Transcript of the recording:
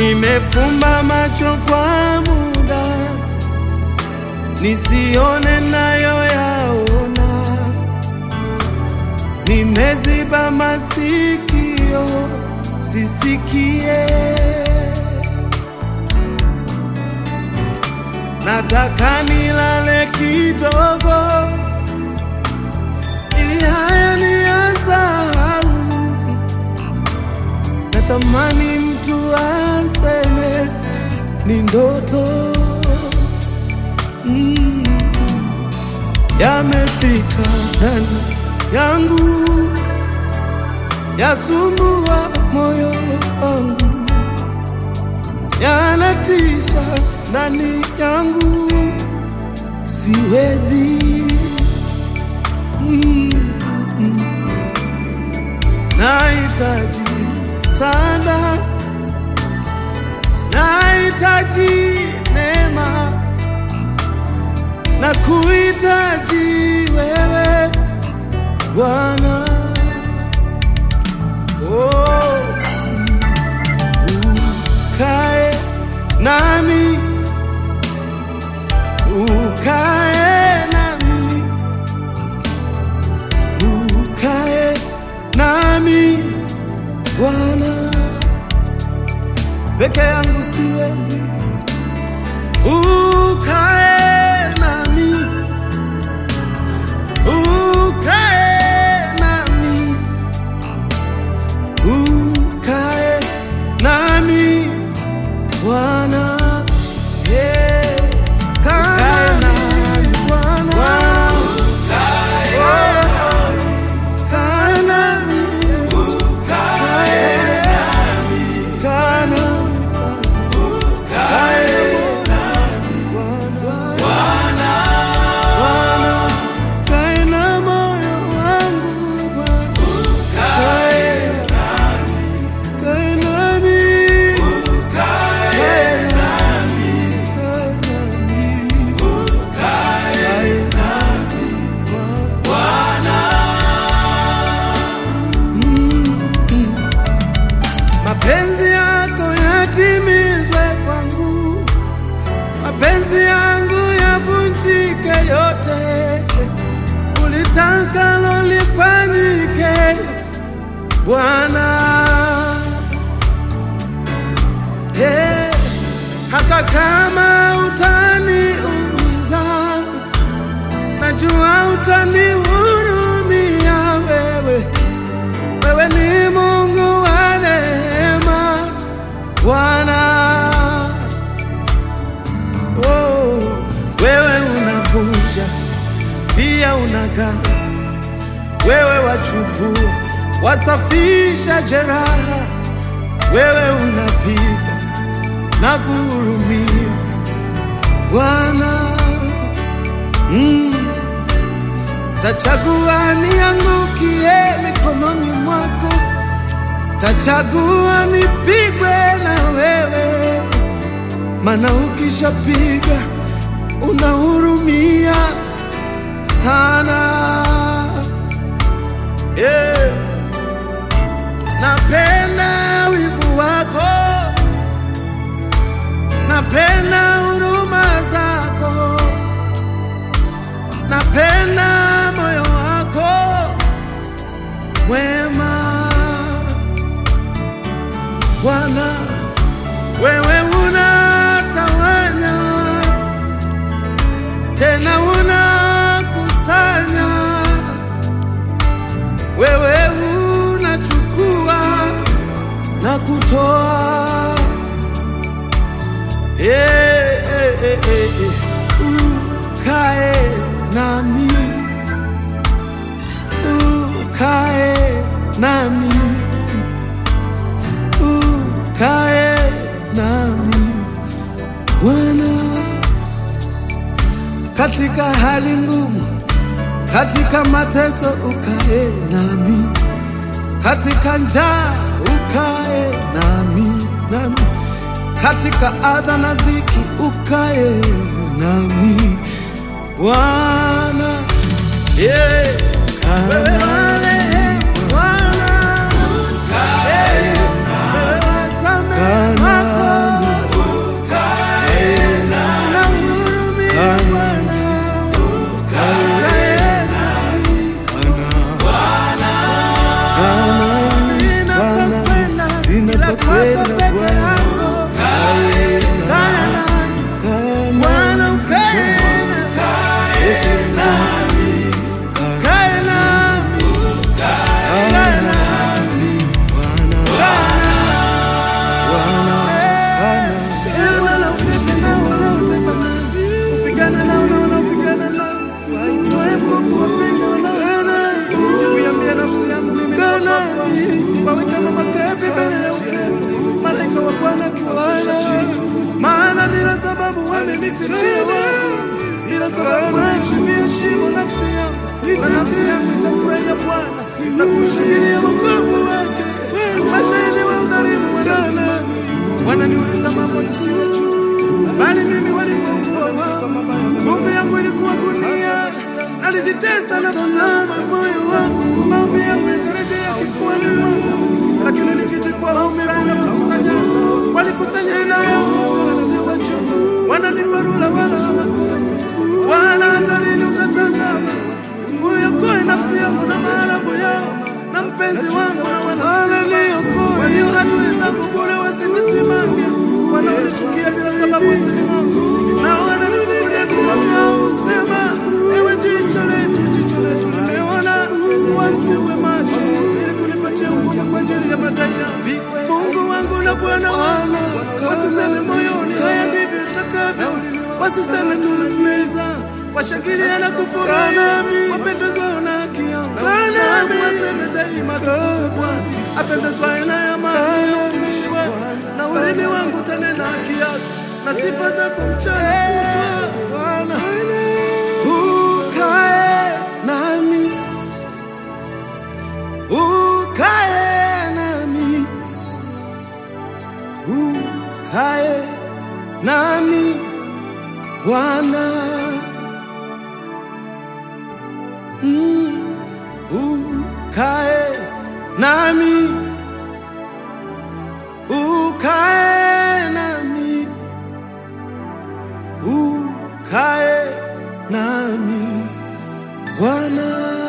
Nimefumba macho kwa muda nisione nayo yaona, nimeziba masikio sisikie. Nataka nilale kidogo ili haya niyasahau. Natamani mtu aseme ni ndoto mm. Yamefika ndani yangu, yasumbua moyo wangu, yanatisha ndani yangu, siwezi mm. Nahitaji sana, nahitaji neema na kuhitaji wewe Bwana. Oh, ukae nami, ukae nami, ukae nami Bwana. Peke yangu siwezi, ukae nami, ukae nami, ukae nami Bwana. Yeah. Kaa nami Bwana. Oh, kaa nami. Kaa nami. Kaa nami Bwana. Bwana, kae na moyo wangu Bwana. Kae kae nami. Kae nami. Kae nami. Kae nami, Bwana. Mm. Mapenzi yako yatimizwe kwangu mapenzi yangu yavunjike yote, ulitakalo lifanyike Bwana. Hey, hata kama utaniumiza, najua utanihurumia wewe. Wewe ni Mungu wa neema Bwana. Oh, wewe unavunja pia unagawa, wewe wachukua wasafisha jeraha, wewe unapiga na kuhurumia Bwana. Mm. Tachagua niangukie mikononi mwako, tachagua nipigwe na wewe maana ukishapiga unahurumia sana yeah. Napenda wivu wako, napenda huruma zako, napenda moyo wako mwema Bwana wewe unatawanya tena unakusanya, wewe unachukua na kutoa. Eh, eh, eh, eh, eh. Ukae nami, ukae nami ukae nami Bwana, katika hali ngumu, katika mateso ukae nami, katika njaa ukae nami, nami katika adha na dhiki ukae nami Bwana, yeah. Wewe marehemu Bwana, Eh, wewe wasamehe wako sababu wamenifichia wavu, ila sababu naichimbia shimo nafsi yangu, na nafsi yangu itamfurahia Bwana na kushangilia wokovu wake. Mashahidi wa udhalimu wanasimama, wananiuliza mambo nisiyojua, bali mimi walipokuwa wao, nguvu yangu ilikuwa gunia, nalijitesa nafsi yangu, moyo wangu, maombi yangu yakarejea kifuani mwangu, lakini nikichukua hofu yangu kukusanya, walikusanya ila yangu wasiwajua, wananiparula wala hawakoti, wala hata lini utatazama uyokoe nafsi yangu na maarabu yao na mpenzi wangu na wananiokoe. Kwa hiyo adui zangu bure wasinisimame, wanaonichukia bila sababu wasisimame, na wananifungulia vinywa vyao usema, ewe jicho letu, jicho letu limeona, wangewe macho ili kunipatia hukumu kwa ajili ya madai yangu. Mungu wangu na Bwana wangu, wasiseme moyoni, haya ndivyo itakavyo, wasiseme tumemmeza washangilia na kufurahi, wapendezwa na haki yangu. Nami waseme daima tukufu Bwana, apendezwaye na amani ya utumishi wako, na ulimi wangu utanena haki yako na sifa zako mchana kutwa. Bwana ukae nami, ukae nami, ukae nami Bwana. Mm, ukae nami, ukae nami, ukae nami Bwana.